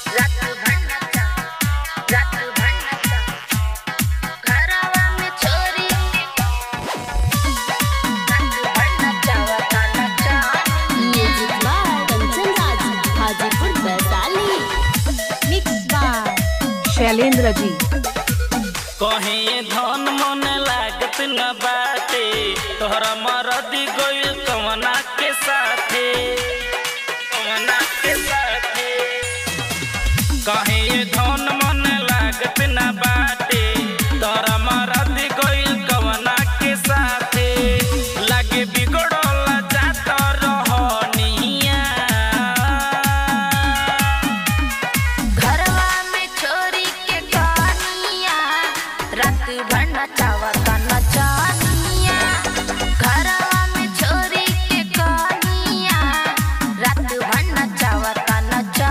रात भंडाचा रात भंडाचा घरावा में छोरी रात भंडाचा वतानाचा music by Kanchan Raj Hajipur Vaishali mix by Shailendra ji कहीं धन मन लागत न बाटे तोहरा मरदी गइल कवना के साथे कवना के साथे कहीं धन मन लागत न बाटे तोहरा मरदी गइल कवना के साथे लागे बिगड़ल जात रहनिया घरवा में छोरी के कहानिया रात भंडाचा वतानाचा घरवा में छोरी के कहानिया रात भंडाचा वतानाचा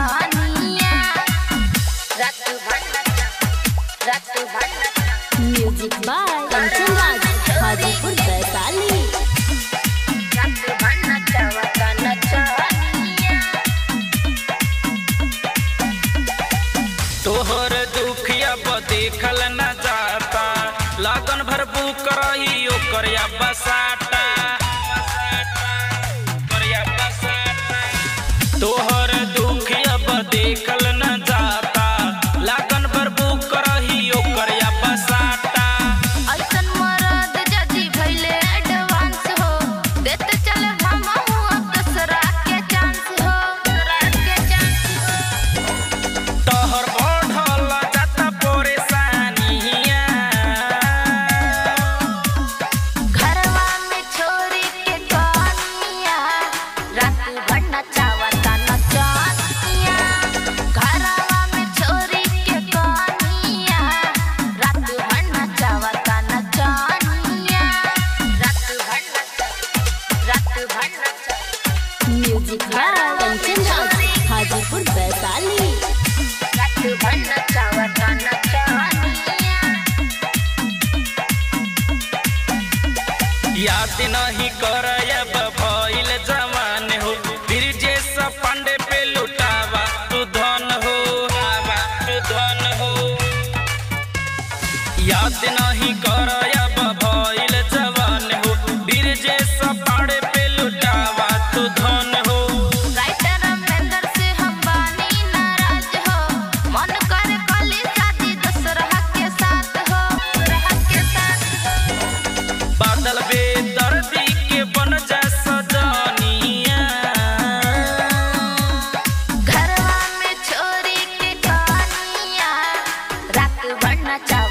रात भंडाचा रात भंडाचा म्यूजिक बाय कंचन राज हाजीपुर वैशाली रात भंडाचा वतानाचा तोहर दुखिया देखल न जाता लगन भर बुक रही ओकर या बसाटा ओकरिया बसाटा। तोहर दुखिया देखल न जाता लगन भर बुक रही ओकर या बसाटा ऐसन मरद जदी भइले एडवांस हो देते चले मामा हुआ दसरा के चांस हो दसरा के चांस हो तोहर बढ़ल जाता परेशानिया घरवा में छोरी के कहानिया रात भर नचावता नचानिया घरवा में छोरी के कहानिया रात भर नचावता नचानिया रात भर नचा रात भर नचा म्यूजिक बाय कंचन राज हाजीपुर वैशाली रात भर नचावता नचानिया याद नहीं करब भइल जवान हो ब्रिजेश पांडे पे लुटावा तू धन हो आवा तू धन हो याद नहीं करब भइल जवान हो ब्रिजेश पांडे पे लुटावा तू धन हो राइटर अमरिंदर से हम बानी नाराज हो मन करे कली शादी दशरहा के साथ हो दशरहा के साथ हो बादल बेदर्दी के बन जा सजनिया घरवा में छोरी के कहानिया रात भर नचावा